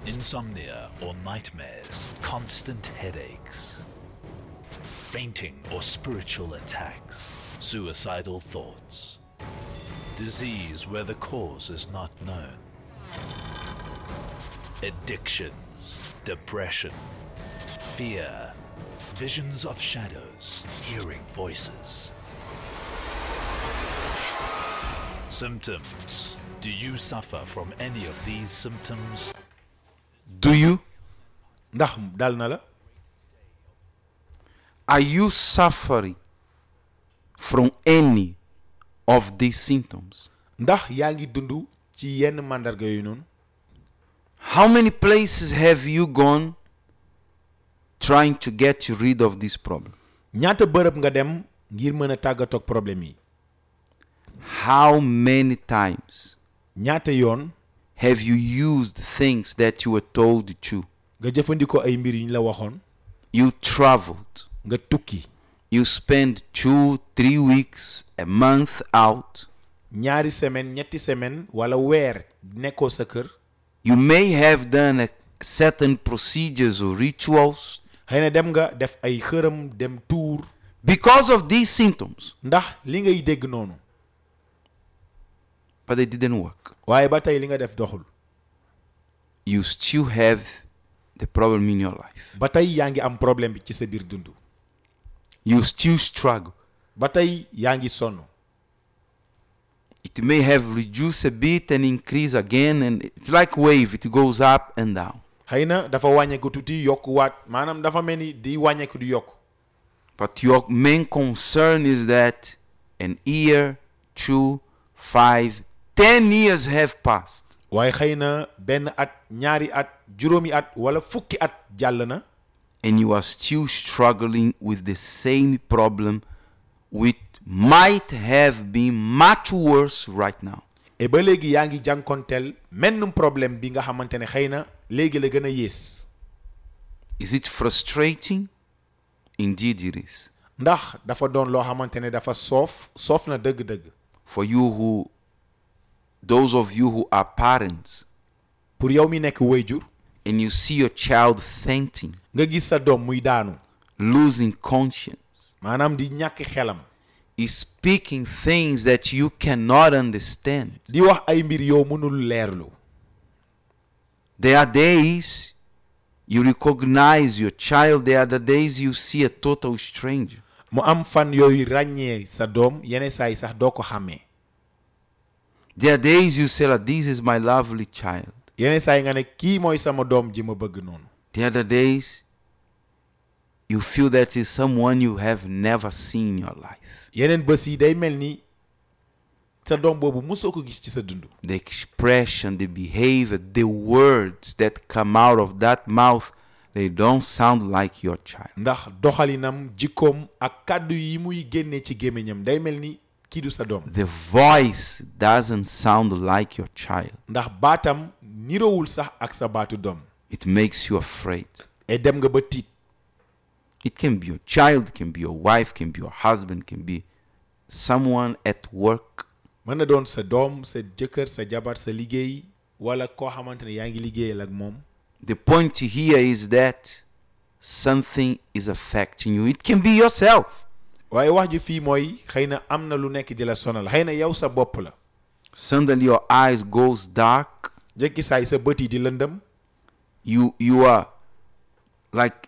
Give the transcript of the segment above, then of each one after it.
insomnia or nightmares, constant headaches, fainting or spiritual attacks, suicidal thoughts, disease where the cause is not known, addictions, depression, fear, visions of shadows, hearing voices. Symptoms. Do you suffer from any of these symptoms? Do you? ndax dal na la Are you suffering from any of these symptoms? ndax yaa ngi dund ci yenn màndarga yooyu noonu How many places have you gone trying to get rid of this problem? ñaata bërëb nga dem ngir mën a tàggatoog problème yi How many times ñaata yoon have you used things that you were told to? nga jëfandikoo ay mbir yu ñu la waxoon You traveled. nga tukki You spend two, three weeks, a month out. ñaari semaine ñetti semaine wala weer nekkoo sa kër You may have done a certain procedures or rituals xëy na dem nga def ay xërëm dem tuur because of these symptoms, ndax li ngay dégg noonu but they didn't work. waaye ba tey li nga def doxul You still have the problem in your life. ba tey yaa ngi am problème bi ci sa biir dund You still struggle. ba tey yaa ngi sonn It may have reduced a bit and increase again, and it's like wave. It goes up and down. xëy na dafa wàññeeku tuuti yokkuwaat maanaam dafa mel ni di wàññeeku di yokk But your main concern is that an year, two, five, ten years have passed. waaye xëy na benn at ñaari at juróomi at wala fukki at jàll na and you are still struggling with the same problem which might have been much worse right now. et ba léegi yaa ngi jànkonteel mennum problème bi nga xamante ne xëy na léegi la gën a yées Is it frustrating? Indeed, it is. ndax dafa doon loo xamante ne dafa soof soof na dëgg-dëgg For you who, those of you who are parents, pour yow mi nekk wayjur and you see your child fainting, nga gis sa doom muy daanu losing conscience, maanaam di ñàkk xelam is speaking things that you cannot understand. di wax ay mbir yow mënul leerlu There are days you recognize your child, there are the days you see a total stranger. mu am fan yooyu ràññee sa doom yenn saa yi sax doo ko xàmmee There are days you say, like, This is my lovely child. yenn saa yi nga ne kii mooy sama doom ji ma bëgg noonu The other days you feel that is someone you have never seen in your life. yeneen bés yi day mel ni sa doom boobu musoo ko gis ci sa dund The expression, the behavior, the words that come out of that mouth, they don't sound like your child. ndax doxalinam jikkoom ak kàddu yi muy génnee ci gémmiñam day mel ni kii du sa doom The voice doesn't sound like your child. ndax baatam nirowul sax ak sa baatu doom It makes you afraid. et dem nga ba tiit It can be your child, it can be your wife, can be your husband, can be someone at work. mën na doon sa doom sa jëkkër sa jabar sa liggéey wala koo xamante ne yaa ngi liggéeyal ak moom The point here is that something is affecting you. It can be yourself. waaye wax ji fii mooy xëy na am na lu nekk di la sonal xëy na yow sa bopp la Suddenly your eyes goes dark. jekki saay sa bët yi di lëndëm You you are like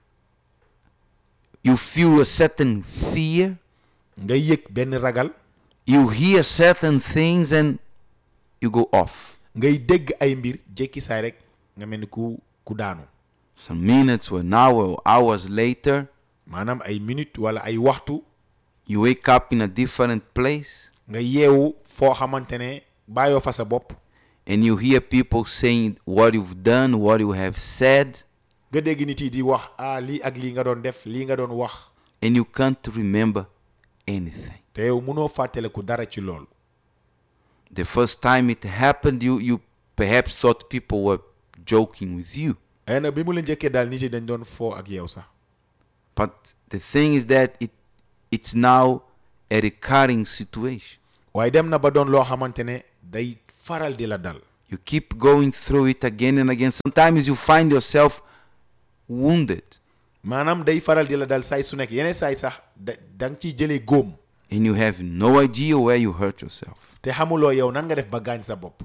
you feel a certain fear. nga yëg benn ragal You hear certain things and you go off. ngay dégg ay mbir jekki saay rek nga mel ni ku ku daanu Some minutes or an hour or hours later, maanaam ay minute wala ay waxtu you wake up in a different place nga yeewu foo xamante ne bàyyoo fa sa bopp and you hear people saying what you've done, what you have said, nga dégg nit yi di wax ah lii ak lii nga doon def lii nga doon wax and you can't remember anything. te yow mënoo fàttaliku dara ci loolu The first time it happened, you, you perhaps thought people were joking with you. xëy na bi mu la njëkkee daal nit yi dañ doon foo ak yow sax But the thing is that it it's now a recurring situation. waaye dem na ba doon loo xamante ne day faral di la dal You keep going through it again and again. Sometimes you find yourself wounded maanaam day faral di la dal saay su nekk yeneen saay sax da da nga ciy jëlee góom and you have no idea where you hurt yourself. te xamuloo yow nan nga def ba gaañ sa bopp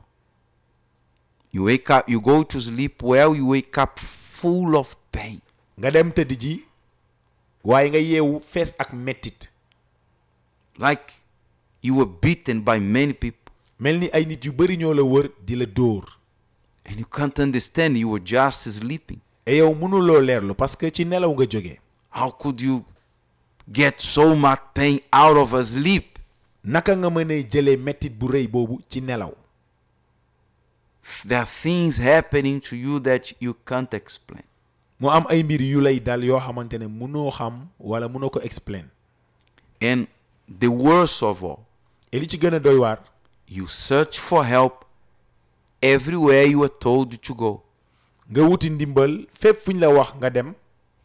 You wake up, you go to sleep well, you wake up full of pain. nga dem tëdd ji waaye nga yeewu fees ak mettit Like you were beaten by many people mel ni ay nit yu bari ñoo la wër di la dóor and you can't understand. You were just sleeping. et yow mënuloo leerlu parce que ci nelaw nga jógee How could you get so much pain out of a sleep? naka nga mën a jëlee mettit bu rëy boobu ci nelaw There are things happening to you that you can't explain. mu am ay mbir yu lay dal yoo xamante ne mënoo xam wala mënoo ko explain And the worst of all, et li ci gën a doy waar you search for help everywhere you were told to go. nga wuti ndimbal fépp fu ñu la wax nga dem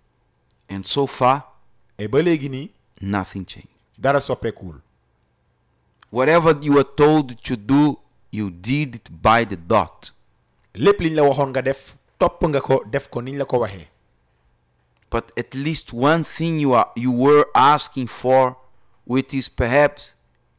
And so far, et ba léegi nii nothing changed. dara soppeekuwul Whatever you were told to do, you did it by the dot. lépp liñ la waxoon nga def topp nga ko def ko niñ la ko waxee But at least one thing you are you were asking for, which is perhaps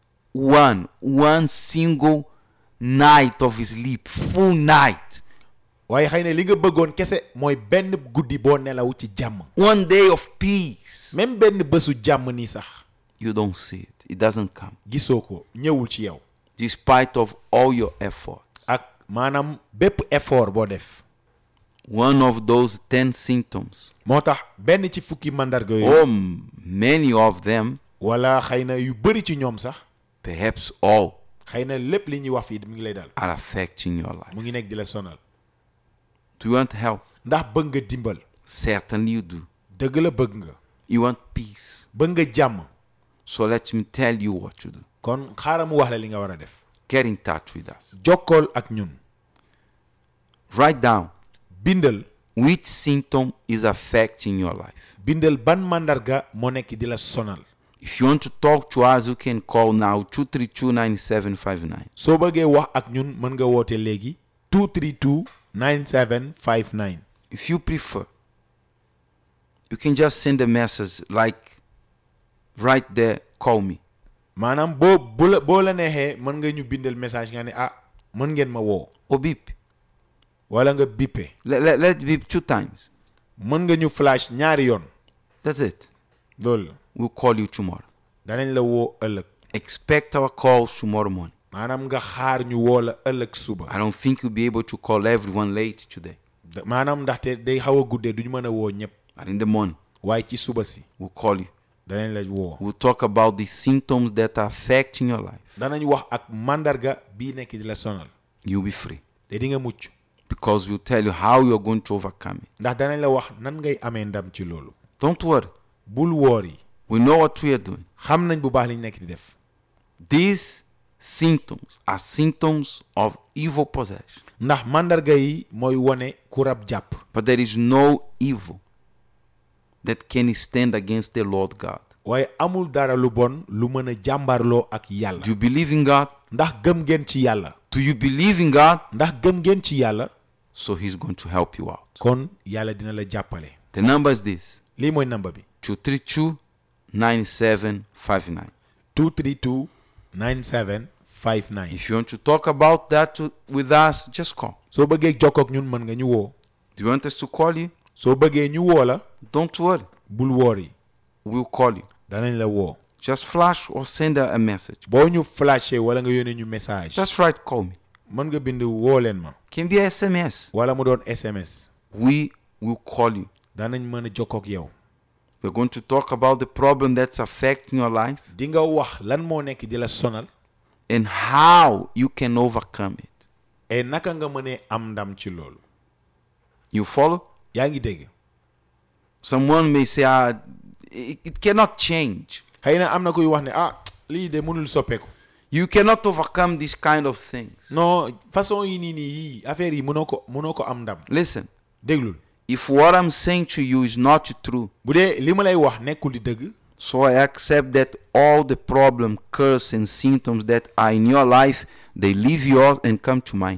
one one single night of sleep, full night, waaye xëy na li nga bëggoon kese mooy benn guddi boo nelaw ci jàmm one day of peace. même benn bésu jàmm nii sax You don't see it. It doesn't come, gisoo ko ñëwul ci yow despite of all your effort. ak maanaam bépp effort boo def One of those ten symptoms, moo tax benn ci fukki mandarga yooyu or m- many of them, wala xëy na yu bëri ci ñoom sax perhaps all, xëy na lépp li ñuy wax fii mu ngi lay dal are affecting your life. mu ngi nekk di la sonal Do you want help? ndax bëgg nga dimbal Certainly you do. dëgg la bëgg nga You want peace. bëgg nga jàmm So let me tell you what to do. kon xaaral mu wax la li nga war a def Get in touch with us. jokkool ak ñun Write down bindal which symptom is affecting your life. bindal ban mandarga moo nekk di la sonal If you want to talk to us, you can call now 232 9759. soo bëggee wax ak ñun mën nga woote léegi 232 9759 If you prefer, you can just send a message like right there, call me. maanaam boo bu la boo la neexee mën nga ñu bindal message nga ne ah mën ngeen ma woo Or beep. wala nga bippe Let, let, let it beep two times. mën nga ñu flash ñaari yoon That's it. loolu la We'll call you tomorrow. danañ la woo ëllëg Expect our calls tomorrow morning. maanaam nga xaar ñu woo la ëllëg suba I don't think you'll be able to call everyone late today. Da- maanaam ndaxte day xaw a guddee duñu mën a woo ñëpp But in the morning, waaye ci suba si we'll call you. danañ la woo We'll talk about the symptoms that are affecting your life. danañ wax ak mandarga bii nekk di la sonal You'll be free te di nga mucc because we'll tell you how you're going to overcome it. ndax danañ la wax nan ngay amee ndam ci loolu Don't worry. bul woor yi We know what we are doing. xam nañ bu baax liñ nekk di def These symptoms are symptoms of evil possession. ndax mandarga yi mooy wone ku rab jàpp But there is no evil that can stand against the Lord God. waaye amul dara lu bon lu mën a jàmbarloo ak yàlla Do you believe in God? ndax gëm ngeen ci yàlla Do you believe in God? ndax gëm ngeen ci yàlla So He's going to help you out. kon yàlla dina la jàppale The number is this lii mooy namba bi 232 9759. 232 9759 If you want to talk about that to, with us, just call. soo bëggee jokkoo ak ñun mën nga ñu woo Do you want us to call you? soo bëggee ñu woo la Don't worry. bul woor yi We'll call you. danañ la woo Just flash or send a, a message. boo ñu flashé wala nga yónnee ñu message Just write, call me. mën nga bind woo leen ma Can be a SMS. wala mu doon SMS We will call you. danañ mën a jokkoo ak yow We're going to talk about the problem that's affecting your life di nga wax lan moo nekk di la sonal and how you can overcome it. et naka nga mënee am ndam ci loolu You follow? yaa ngi dégg Someone may say, ah, it, it cannot change. xëy na am na kuy wax ne ah lii de mënul soppeeku You cannot overcome these kind of things. non façon yi nii nii yii affaire yi mënoo ko mënoo ko am ndam Listen, déglul if what I'm saying to you is not true, bu dee li ma lay wax nekkul di dëgg so I accept that all the problem, curse, and symptoms that are in your life, they leave yours and come to mine.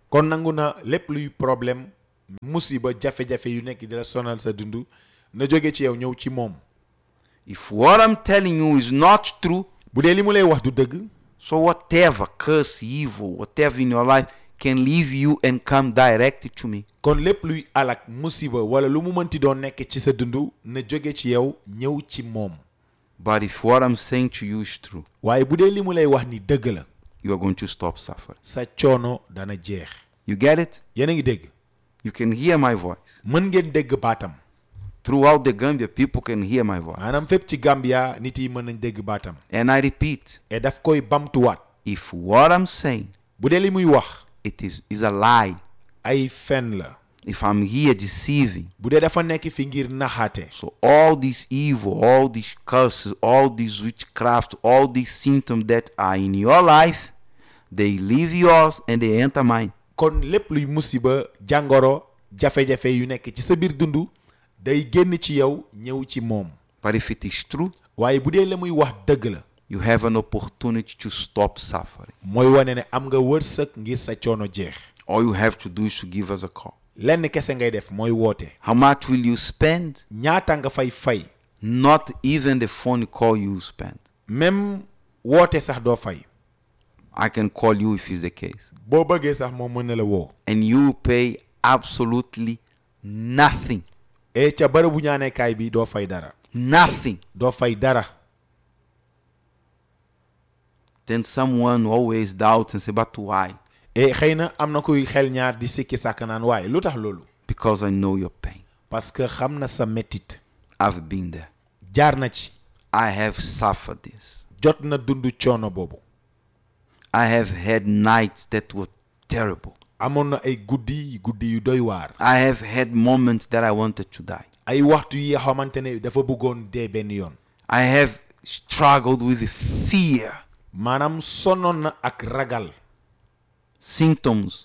kon nangu na lépp luy problème musiba jafe-jafe yu nekk di la sonal sa dund na jóge ci yow ñëw ci moom If what I'm telling you is not true, bu dee li mu lay wax du dëgg so whatever curse, evil, whatever in your life can leave you and come direct to me. kon lépp luy alak musiba wala lu mu mënti doon nekk ci sa dund na jóge ci yow ñëw ci moom But if what I'm saying to you is true, waaye bu dee li mu lay wax ni dëgg la you are going to stop suffering. sa coono dana jeex You get it? yéen a ngi dégg You can hear my voice. mën ngeen dégg baatam Throughout the Gambia, people can hear my voice. maanaam fépp ci Gambia nit yi mën nañ dégg baatam And I repeat, et daf koy bamtuwaat if what I'm saying bu dee li muy wax it is, is a lie, ay fen la if I'm here deceiving, bu dee dafa nekk fi ngir naxaate so all this evil, all these curses, all these witchcraft, all these symptoms that are in your life, they leave yours and they enter mine. kon lépp luy musiba jàngoro jafe-jafe yu nekk ci sa biir dund day génn ci yow ñëw ci moom But if it is true, waaye bu dee la muy wax dëgg la you have an opportunity to stop suffering. mooy wane ne am nga wërsëg ngir sa coono jeex All you have to do is to give us a call. lenn kese ngay def mooy woote How much will you spend? ñaata nga fay fay Not even the phone call you spend. même woote sax doo fay I can call you if it's the case. boo bëggee sax moom mën na la woo And you pay absolutely nothing. et ca bërëbu ñaanekaay bi doo fay dara Nothing. doo fay dara Then someone always doubts and say, but why? et xëy na am na kuy xel ñaar di sikki sàkk naan waaye lu tax loolu Because I know your pain. parce que xam na sa mettit I've been there. jaar na ci I have suffered this. jot na dund coono boobu I have had nights that were terrible. amoon na ay guddi guddi yu doy waar I have had moments that I wanted to die. ay waxtu yi xamante ne dafa bëggoon dee benn yoon I have struggled with fear, maanaam sonoon na ak ragal symptoms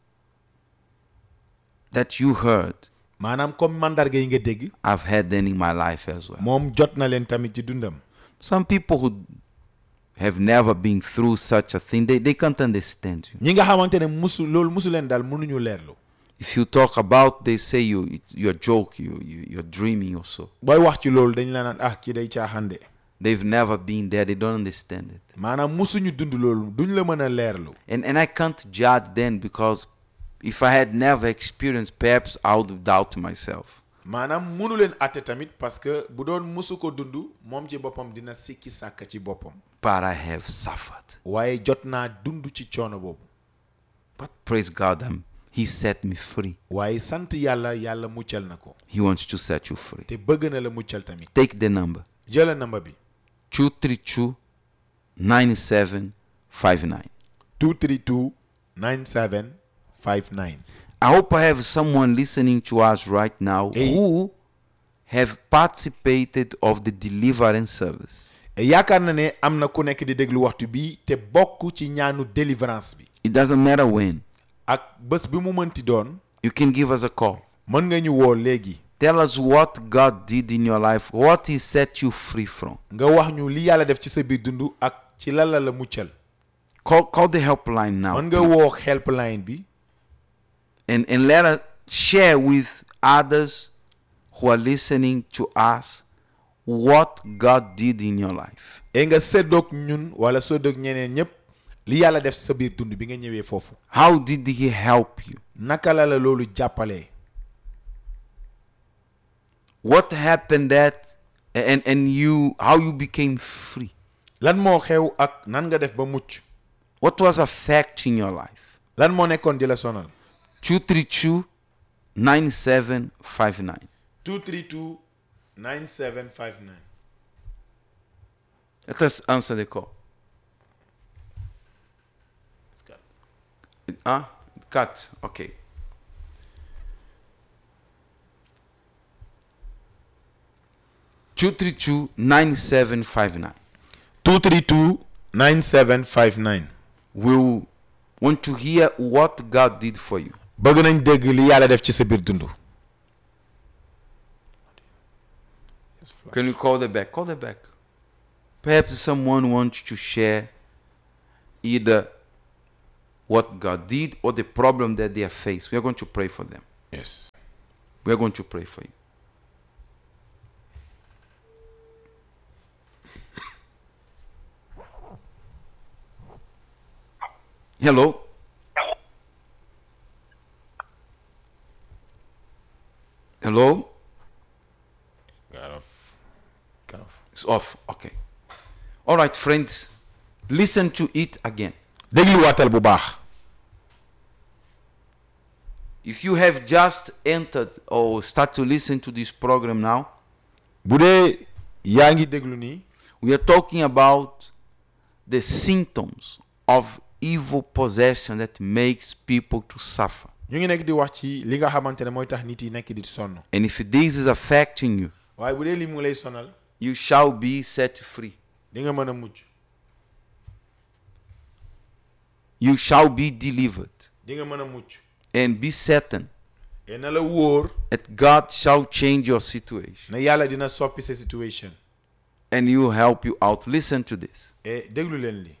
that you heard. maanaam comme mandarga yi nga dégg I've had them in my life as well. moom jot na leen tamit ci dundam Some people who have never been through such a thing, they, they can't understand you. ñi nga xamante ne musu loolu musu leen daal mënuñu leerlu If you talk about, they say you it's, you're joke, you, you you're dreaming or so. booy wax ci loolu dañ la naan ah kii day caaxande They've never been there. They don't understand it. maanaam musuñu dund loolu duñ la mën a leerlu And and I can't judge them because if I had never experienced, perhaps I would doubt myself. maanaam munu leen atte tamit parce que bu doon musu ko dund moom ci boppam dina sikki sàkk ci boppam But I have suffered. waaye jot naa dund ci coono boobu But praise God, um, He set me free. waaye sant yàlla yàlla muccal na ko He wants to set you free. te bëgg na la muccal tamit Take the number jëla namba bi 232 9759. 232 9759 I hope I have someone listening to us right now Hey. who have participated of the deliverance service. et yaakaar na ne am na ku nekk di déglu waxtu bi te bokk ci ñaanu délivrance bi It doesn't matter when. ak bés bi mu mënti doon You can give us a call. mën nga ñu woo léegi Tell us what God did in your life, what He set you free from. nga wax ñu li yàlla def ci sa biir dund ak ci lan la la muccal Call, call the helpline now. mën nga please. woo helpline bi and, and let us share with others who are listening to us what God did in your life. et nga séddoog ñun wala séddoog ñeneen ñépp li yàlla def sa biir dund bi nga ñëwee foofu How did He help you? naka la la loolu jàppalee What happened that and, and you how you became free? lan moo xew ak nan nga def ba mucc What was affecting your life? lan moo nekkoon di la sonal 232 9759. 232 9759 Let us answer the call. Huh? Cut. Okay. Two three two nine seven five nine. 232 9759 We'll want to hear what God did for you. bëgg nañ dégg li yàlla def ci sa biir dund Can you call the back? Call the back. Perhaps someone wants to share either what God did or the problem that they are faced. We are going to pray for them. yes We are going to pray for you. Hello. Hello. got off got off It's off. Okay. All right, friends. Listen to it again. dégluwaatal bu baax If you have just entered or start to listen to this program now, bu dee yaa ngi déglu nii we are talking about the symptoms of evil possession that makes people to suffer. ñu ngi nekk di wax ci li nga xamante ne mooy tax nit yi nekk di sonn And if this is affecting you, waaye bu dee li mu ngi lay sonal you shall be set free. di nga mën a mucc You shall be delivered di nga mën a mucc and be certain et na la wóor that God shall change your situation ne yàlla dina soppi sa situation and He will help you out. Listen to this. et déglu leen li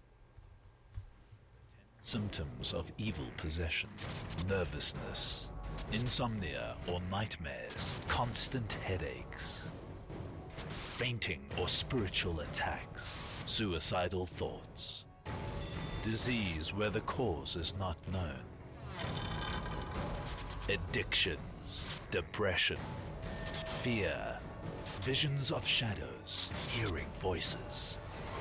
Symptoms of evil possession nervousness, insomnia or nightmares, constant headaches, fainting or spiritual attacks, suicidal thoughts, disease where the cause is not known, addictions, depression, fear, visions of shadows, hearing voices.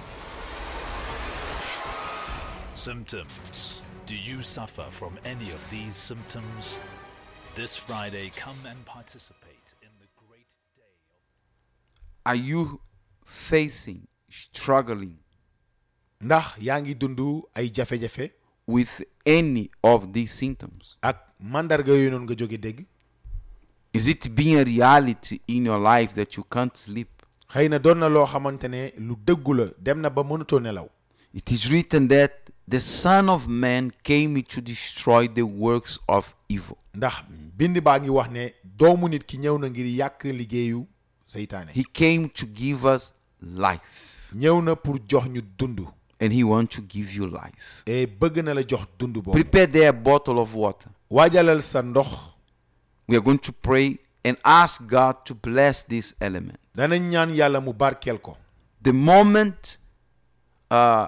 Symptoms. Do you suffer from any of these symptoms? This Friday, come and participate in the great day of. Are you facing, struggling ndax yaa ngi dund ay jafe-jafe with any of these symptoms? ak mandarga yooyu noonu nga jóge dégg Is it being a reality in your life that you can't sleep? xëy na doon na loo xamante ne lu dëggu la dem na ba mënatoo nelaw It is written that the Son of Man came to destroy the works of evil. ndax bind baa ngi wax ne doomu nit ki ñëw na ngir yàq liggéeyu seytaane He came to give us life, ñëw na pour jox ñu dund and He wants to give you life. et bëgg na la jox dund boobu Prepare there a bottle of water. waajalal sa ndox We are going to pray and ask God to bless this element. danañ ñaan yàlla mu barkeel ko The moment uh,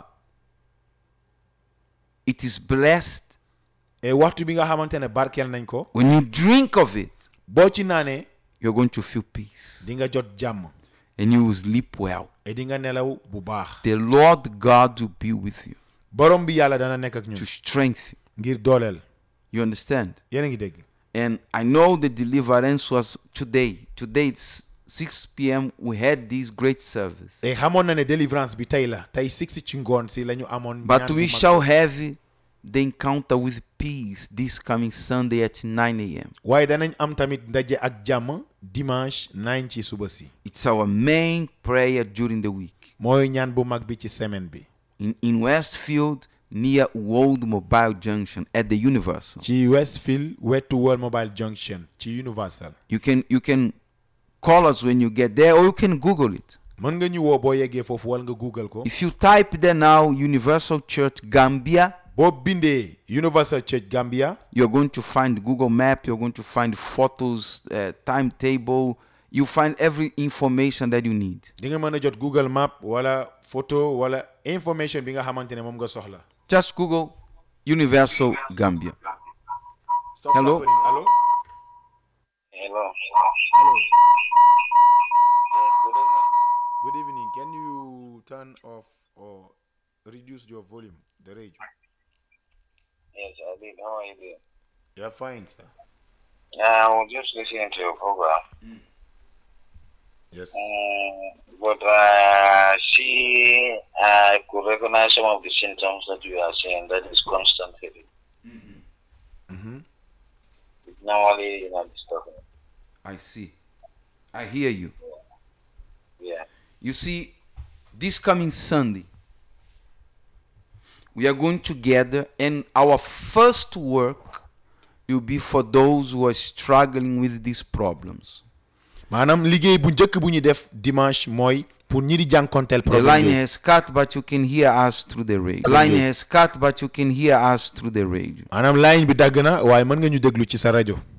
it is blessed, et waxtu bi nga xamante ne barkeel nañ ko when you drink of it, boo ci naanee you're going to feel peace di nga jot jàmm and you will sleep well. et di nga nelaw bu baax The Lord God will be with you borom bi yàlla dana nekk ak to ñun strengthen ngir dooleel you. You understand? yéen a ngi dégg And I know the deliverance was today. Today it's 6 p.m. We had this great service. te xamoon na ne délivrance bi tey la tey six ci ngoon si la ñu amoon But ñaan bu we mag shall bi. have the encounter with peace this coming Sunday at 9 a.m. waaye danañ am tamit ndaje ak jàmm dimanche 9 ci suba si It's our main prayer during the week. mooy ñaan bu mag bi ci semaine bi In, in Westfield, near World Mobile Junction at the Universal. ci Westfield wetu World Mobile Junction ci Universal You can you can call us when you get there or you can Google it. mën nga ñu woo boo yeggee foofu wala nga google ko If you type there now Universal Church Gambia, boo bindee Universal Church Gambia you're going to find Google Map, you're going to find photos, uh, timetable, you find every information that you need. di nga mën a jot Google Map wala photo wala information bi nga xamante ne moom nga soxla Just Google Universal Gambia. Stop Hello? suffering. Hello? Hello. Hello. Yes, good evening. Good evening. Can you turn off or reduce your volume, the radio? Yes, I did. How are you doing? You're fine, sir. Yeah, I was just listening to your program. Yes. Mm, but uh, see, I could recognize some of the symptoms that you are saying. That is constant headache. Mm-hmm. It's normally, you know, disturbing. I see. I hear you. Yeah. You see, this coming Sunday, we are going together, and our first work will be for those who are struggling with these problems. maanaam liggéey bu njëkk bu ñu def dimanche mooy pour ñi di jànkonteel The problème line yooyu. has cut, but you can hear us through the radio. The line has cut, but you can hear us through the radio. maanaam line bi dagg na waaye mën nga ñu déglu ci sa rajo